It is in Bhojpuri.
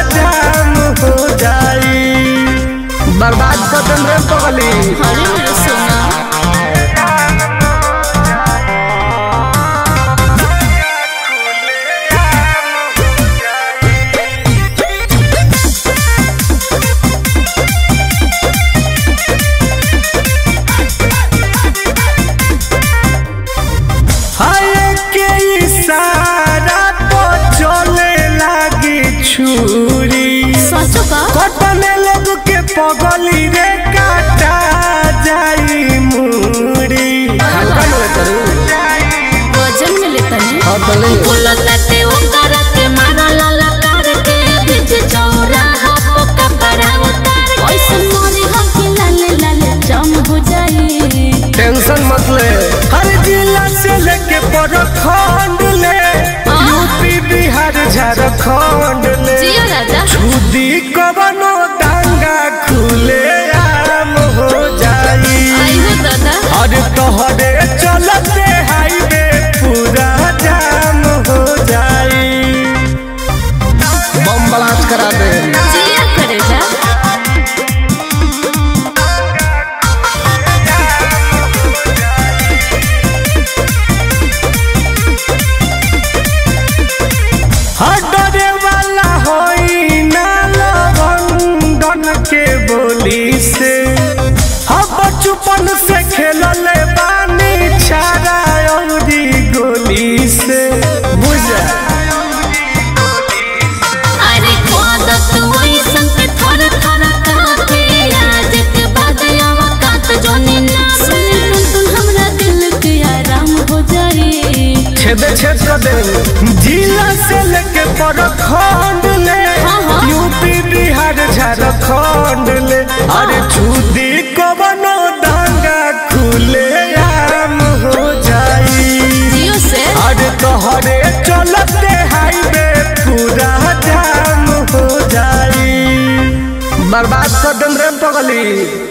जाम हो जाई बर्बाद कर देम रे पगली अरे मेरे सोना हाय के इशारा तो चले लागी छुरी सचो का कटने लोग के पगली रे काटा जाई मुड़ी हल्का में करू वजन में लेता नहीं हाँ तो ले बोलते ओकर के मारा लाला कर के बीच चौराहा को कपड़ा उतार ऐसे मोरे हकी लाले लाले जम हो जाई टेंशन मत ले हर जिला से लेके प्रखंड ले यूपी बिहार झारखंड ले जियो राजा छुदी कवनो दांगा खुले आम हो जाई आई हो दादा और तोहरे चलते हाईवे पूरा जाम हो जाई बम ब्लास्ट करा दे जिया करे जा हटरे वाला होई ना लवंडन के बोली से हम बचपन से खेलले बानी छाड़ा औरी गोली से बुझा अरे खोद तू ऐसन के थर थर काटे आज के बाद आवकात जोनी ना सुनी टुन टुन हमरा दिल के आराम हो जाई छेद छेद कर दे जिला से लेके प्रखंड ले हाँ, हाँ। यूपी बिहार झारखंड ले अरे छुदी कवनो दांगा खुले आम हो जाई जियो से अरे तोहरे चलते हाईवे पूरा जाम हो जाई बर्बाद कर देम रे पगली